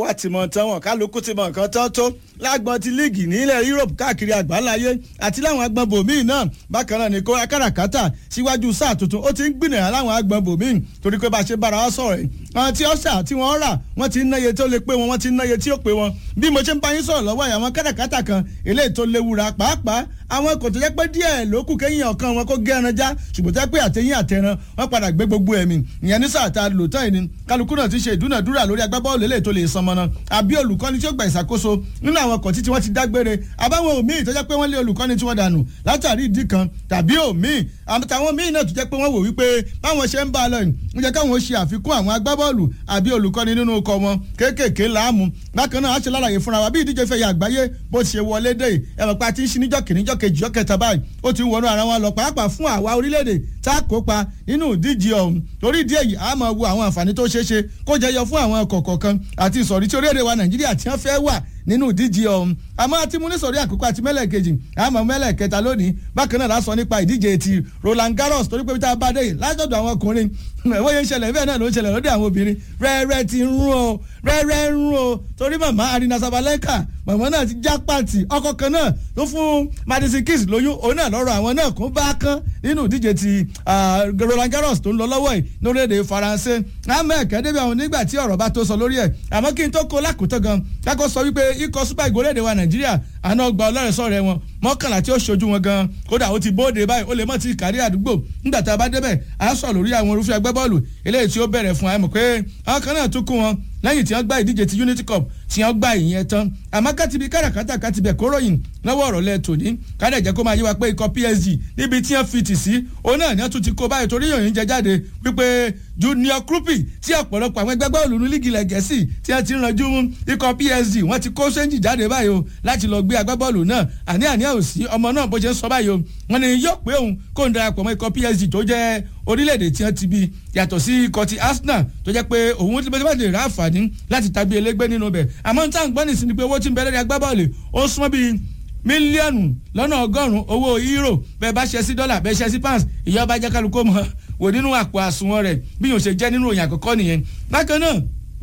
wá ti mọ̀ tán wọn kálukú ti mọ̀ nǹkan tán tó lágbọn ti líìgì nílẹ̀ Europe káàkiri àgbáláyé àti láwọn agbọn bòmíì náà bákan náà ní kó akáràkátà síwájú sáà tuntun ó ti ń gbìnà láwọn agbọn bòmíì torí pé bá a ṣe bára wa sọ̀rọ̀ yìí àwọn tí ọ̀sà tí wọ́n rà wọ́n ti ń náye tó lè pé wọn wọ́n ti ń náye tí ó pé wọn bí mo ṣe ń bá yín sọ̀rọ̀ lọ́wọ́ àwọn káràkátà kan eléyìí tó léwura pàápàá àwọn kò tó jẹ́ pé díẹ̀ ló kù kẹ́yìn ọ̀kan wọn kó gé ẹran já ṣùgbọ́n tẹ́ pé àtẹ̀yìn àtẹran wọ́n padà gbé gbogbo ẹ̀mí ìyẹn ní sáà tá a lò tán ìní kálukú náà ti ṣe ìdúnàdúrà lórí agbábọ́ọ̀lù eléyìí tó lè san mọ́nà àbí olùkọ́ni tí ó gba ìṣàkóso nínú àwọn ọkọ̀ títí wọ́n ti dágbére àbáwọn òmíì tó jẹ́ pé wọ́n lé olùkọ́ni tí wọ́n dànù látàrí ìdí kan tàbí òmíì àtàwọn míì náà tó jẹ́ pé wọ́n wò wípé báwọn ṣe ń bá a lọ yìí ń jẹ́ káwọn ṣe àfikún àwọn agbábọ́ọ̀lù àbí olùkọ́ni nínú ọkọ̀ wọn kéékèèké láàmú bákan náà á ṣe lálàyé fúnra wa bí ìdíje fẹ́ yà àgbáyé bó ti ṣe wọlé dé ẹ̀rọ pa ti ń ṣí níjọ́ kìíní jọ́ kejì jọ́ kẹta báyìí ó ti ń wọnú ara wọn lọ pàápàá fún àwa orílẹ̀-èdè tá a kópa nínú ìdíje ọ̀hún torí ìdí èyí a máa wo àwọn àǹfààní tó ṣeé ṣe kó jẹyọ fún àwọn kọ̀ọ̀kan àti ìsọ̀rí tí orílẹ̀-èdè wa Nàìjíríà tí wọ́n fẹ́ wà nínú ìdíje ọ̀hún àmọ́ àti múnísọ̀rí àkókò àti mẹ́lẹ̀ kejì àmọ́ mẹ́lẹ̀ kẹta lónìí bákan náà lásán nípa ìdíje ti Roland Garros torí pé tá a bá dé látọ̀dọ̀ àwọn ọkùnrin ẹ̀wọ́n yẹn ń ṣẹlẹ̀ bẹ́ẹ̀ náà ló ń ṣẹlẹ̀ lọ́dọ̀ àwọn obìnrin rẹ́rẹ́ ti ń rún o rẹ́rẹ́ ń rún o torí màmá Arina Sabalenka màmá náà ti já pàtì ọkọ kan náà ló fún Madison Keys lóyún òun náà lọ́rọ̀ àwọn náà kún bá kán nínú ìdíje ti Roland Garros tó ń lọ lọ́wọ́ yìí lórílẹ̀‐èdè Faransé àmọ́ ẹ̀kẹ́ débi àwọn nígbà tí ọ̀rọ̀ bá tó sọ lórí ẹ̀ àmọ́ kí n tó kó lákòótọ́ gan kákó sọ wípé ikọ̀ super eagles orílẹ̀-èdè wa Nàìjíríà àná ọgbà ọlọ́rẹ̀sọ̀rẹ̀ wọn mọ́kànlá tí ó ṣojú wọn gan kódà ó ti bóde báyìí ó lè mọ̀ ti kárí àdúgbò nígbà tá a bá débẹ̀ à ń sọ lórí àwọn irúfẹ́ agbábọ́ọ̀lù eléyìí tí ó bẹ̀rẹ̀ fún àmọ̀ pé àwọn kan náà tún kún wọn lẹ́yìn tí wọ́n gba ìdíje ti Unity Cup tí wọ́n gba ìyẹn tán àmọ́ kátìbí káràkátà kátìbẹ̀ kóròyìn lọ́wọ́ ọ̀rọ̀ lẹ́ tòní kádẹ̀ jẹ́ kó máa yé wa pé ikọ̀ PSG níbi tí wọ́n fi tì sí òun náà ni wọ́n tún ti kó báyìí torí yòòyìn jẹ jáde wípé Junior Krupi tí ọ̀pọ̀lọpọ̀ àwọn ẹgbẹ́ bọ́ọ̀lù ní lígì ilẹ̀ Gẹ̀ẹ́sì tí wọ́n ti ń ranjú mú ikọ̀ PSG wọ́n ti kó sẹ́ńjì jáde báyìí o láti lọ gbé agbábọ́ọ̀lù náà àní àní ò sí ọmọ náà bó ṣe ń sọ báyìí o wọ́n ní yóò pé òun kó ń darapọ̀ mọ́ ikọ̀ PSG tó jẹ́ orílẹ̀-èdè tí wọ́n ti bí yàtọ̀ sí ikọ̀ ti Arsenal tó jẹ́ pé òun ti bẹ́ẹ̀ lè rà àǹfààní láti tàbí elégbé nínú bẹ̀ àmọ́ ní táwọn gbọ́nì sí ni pé owó tí ń bẹ̀rẹ̀ agbábọ́ọ̀lù ó súnmọ́ bíi mílíọ̀nù lọ́nà ọgọ́rùn-ún owó euro bẹ́ẹ̀ bá ṣe sí dọ́là bẹ́ẹ̀ ṣe sí pounds ìyá ọba jẹ́ kálukó mọ́ wò nínú àpò àsùnwọ̀n rẹ̀ bí yóò ṣe jẹ́ nínú òyìn àkọ́kọ́ nìyẹn bákan náà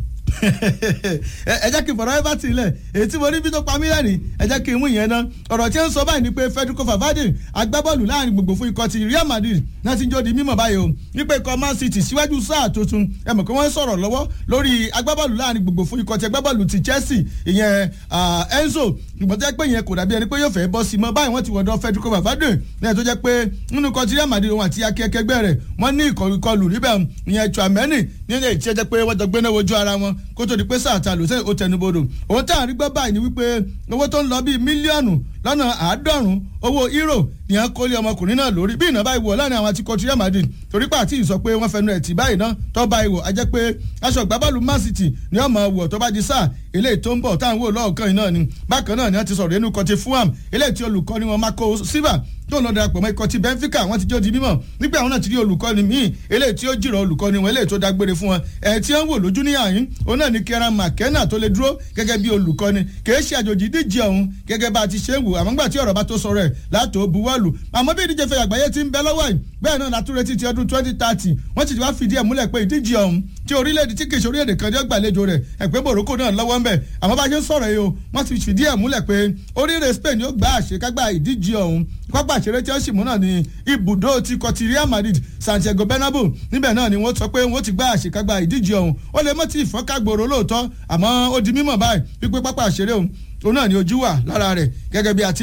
ẹ jẹ́ kí n fọ̀rọ̀ everton lẹ̀ èyí tí mo rí bí tó pa mí lẹ́rìn ẹ jẹ́ kí n mú ìyẹn ná ọ̀rọ̀ tí ń sọ báyìí ni pé Federico Valverde agbábọ́ọ̀lù láàrin gbogbo fún ikọ̀ ti Real Madrid náà ti ń jó di mímọ̀ báyìí o nípa ikọ̀ Man City síwájú sáà tuntun ẹ mọ̀ pé wọ́n sọ̀rọ̀ lọ́wọ́ lórí agbábọ́ọ̀lù láàrin gbogbo fún ikọ̀ ti agbábọ́ọ̀lù ti Chelsea ìyẹn Enzo ìgbọ́n tẹ́ pé ìyẹn kò dàbí ẹni pé yóò fẹ́ bọ́ sí mọ́ báyìí wọ́n ti wọ̀dọ̀ Federico Valverde ní ẹ̀ tó jẹ́ pé nínú ikọ̀ ti Real Madrid òun àti akẹ́kẹ́gbẹ́ rẹ̀ wọ́n ní ìkọlù níbẹ̀ ìyẹn Tchouameni nínú èyí tí ẹ jẹ́ pé wọ́n jọ gbéná wojú ara wọn kó tó di pé sáà ta lò sẹ́yìn ó tẹnubodò òun tá à ń rí gbọ́ báyìí ni wípé owó tó ń lọ bíi mílíọ̀nù lọ́nà àádọ́rùn-ún owó euro ní à ń kólé ọmọkùnrin náà lórí bí ìnáwó ìwò láàrin àwọn àtikọ̀ Real Madrid torí pé àti ìsọ pé wọ́n fẹnu ẹ̀ tì báyìí náà tó bá ìwò a jẹ́ pé aṣọ ìgbábọ́ọ̀lù Man City ni ọmọ wọ̀ tó bá di sáà eléyìí tó ń bọ̀ táwọn wò lọ́ọ̀kan yìí náà ni bákan náà ni wọ́n ti sọ̀rọ̀ inú kan ti Fulham eléyìí tí olùkọ́ni wọn Marco Silva tó lọ darapọ̀ mọ́ ikọ̀ ti Benfica wọ́n ti jó di mímọ̀ nígbà àwọn náà ti rí olùkọ́ni míì eléyìí tí ó jìrọ̀ olùkọ́ni wọn eléyìí tó dágbére fún wọn ẹ̀ tí wọ́n wò lójú ní àyín òun náà ni Kieran McKenna tó lè dúró gẹ́gẹ́ bí olùkọ́ni kìí ṣe àjòjì díje ọ̀hún gẹ́gẹ́ bá a ti ṣe ń wò àmọ́ nígbà tí ọ̀rọ̀ bá tó sọ̀rọ̀ ẹ̀ látò buwọ́lù àmọ́ bí ìdíje fẹ́ àgbáyé ti ń bẹ lọ́wọ́ yìí bẹ́ẹ̀ náà látúrẹ́ ti ọdún twenty thirty wọ́n ti wá fìdí ẹ̀ múlẹ̀ pé ìdíje ọ̀hún tí orílẹ̀-èdè tí kìí ṣe orílẹ̀-èdè kan ní ọgbàlejò rẹ̀ ẹ̀pẹ́ Morocco náà lọ́wọ́ ń bẹ̀ àmọ́ bá a ṣe ń sọ̀rọ̀ yìí o wọ́n ti fìdí ẹ̀ múlẹ̀ pé orílẹ̀ Spain yóò gbá àṣekágbá ìdíje ọ̀hún pápá àṣeré tí ó sì mú náà ní ibùdó ti kọ ti Real Madrid Santiago Bernabeu níbẹ̀ náà ni wọ́n sọ pé wọ́n ti gbá àṣekágbá ìdíje ọ̀hún ó lè mọ́ ti ìfọ́nkágbòrò lóòótọ́ àmọ́ ó di mímọ̀ báyìí wípé pápá àṣeré òun òun náà ni ojú wà lára rẹ̀ gẹ́gẹ́ bí a ti